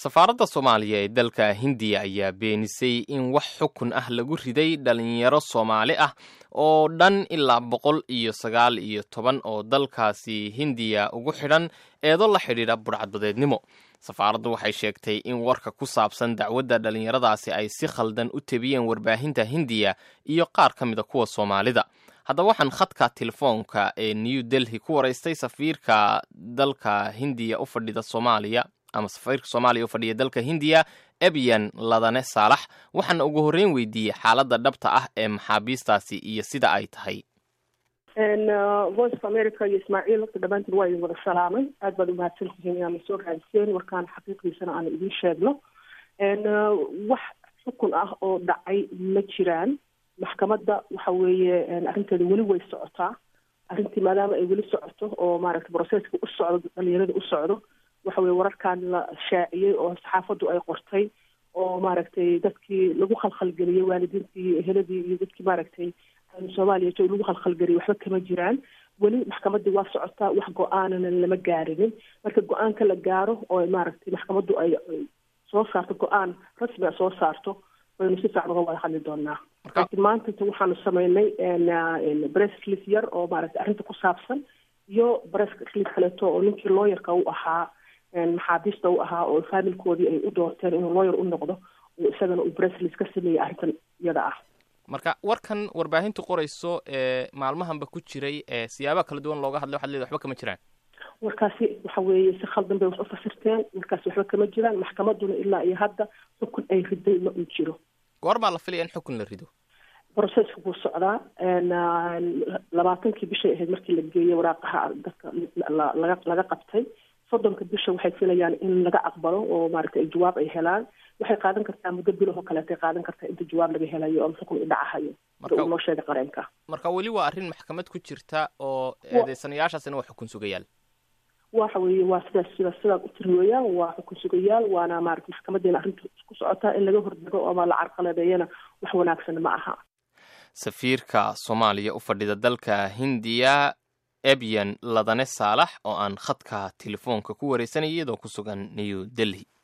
safaaradda soomaaliya ee dalka hindiya ayaa beenisay in wax xukun ah lagu riday dhalinyaro soomaali ah oo dhan ilaa boqol iyo sagaal iyo toban oo dalkaasi hindiya ugu xidhan eedo la xidhiidha budhcadbadeednimo safaaraddu waxay sheegtay in warka ku saabsan dacwadda dhalinyaradaasi ay si khaldan u tebiyeen warbaahinta hindiya iyo qaar ka mida kuwa soomaalida haddaba waxaan khadka telefoonka ee new delhi ku waraystay safiirka dalka hindiya u fadhida soomaaliya ama safiirka soomaaliya u fadhiya dalka hindiya ebyan ladane saalax waxaana ugu horreyn weydiiyey xaaladda dhabta ah ee maxaabiistaasi iyo sida ay tahay voice of america iyo ismaaciil horta dhammaantiin waa idin wada salaamay aad baad umahadsan tihiin inaad nasoo raadiseen warkaan xaqiiqiisana aan idiin sheegno wax xukun ah oo dhacay ma jiraan maxkamadda waxa weeye arrinteeda weli way socotaa arrintii maadaama ay weli socoto oo maaragtay broseska u socdo dhalinyarada u socdo waxa weye wararkan la shaaciyey oo saxaafaddu ay qortay oo maaragtay dadkii lagu khalkhalgeliyey waalidiintii eheladii iyo dadkii maaragtay soomaaliya jo lagu khalkhalgeliyey waxba kama jiraan weli maxkamaddii waa socotaa wax go-aanana lama gaarinin marka go-aanka la gaaro oo maaragtay maxkamaddu ay soo saarto go-aan rasmi a soo saarto waynu si fiican uga wada hadli doonaa laakiin maanta waxaanu sameynay bresslis yar oo maaragtay arrinta ku saabsan iyo bresslis kaleeto oo ninkii looyarka u ahaa maxaabiista u ahaa oo faamilkoodii ay u doorteen inuu looyar u noqdo oo isagana uu bresslis ka sameeyey arrintan iyada ah marka warkan warbaahintu qorayso ee maalmahanba ku jiray ee siyaabaha kala duwan looga hadlay waxad leedahay waxba kama jiraan warkaasi waxa weeye si khaldan bay wax u fasirteen warkaasi waxba kama jiraan maxkamadduna ilaa iyo hadda xukun ay riday ma uu jiro goor baa la filaya in xukun la rido broseska wuu socdaa labaatankii bishay ahayd markii la geeyey waraaqaha dadka laga laga qabtay soddonka bisha waxay filayaan in laga aqbalo oo maaragtay jawaab ay helaan waxay qaadan kartaa muddo bilahoo kaleetay qaadan kartaa inta jawaab laga helayo oo xukun idhacahayo sida uu noo sheegay qareenka marka weli waa arrin maxkamad ku jirta oo eedeysanayaashaasina waa xukun sugayaal waxa weeye waa sidaas sidaas sidaad u tiri weeyaan waa xukun sugayaal waana maaragtay maxkamadeena arrinta ku socotaa in laga hordego ama la carqaladeeyana wax wanaagsan ma aha safiirka soomaaliya u fadhida dalka hindiya ebyan ladane saalax oo aan khadka telefoonka ku wareysanaya iyadoo ku sugan new delhi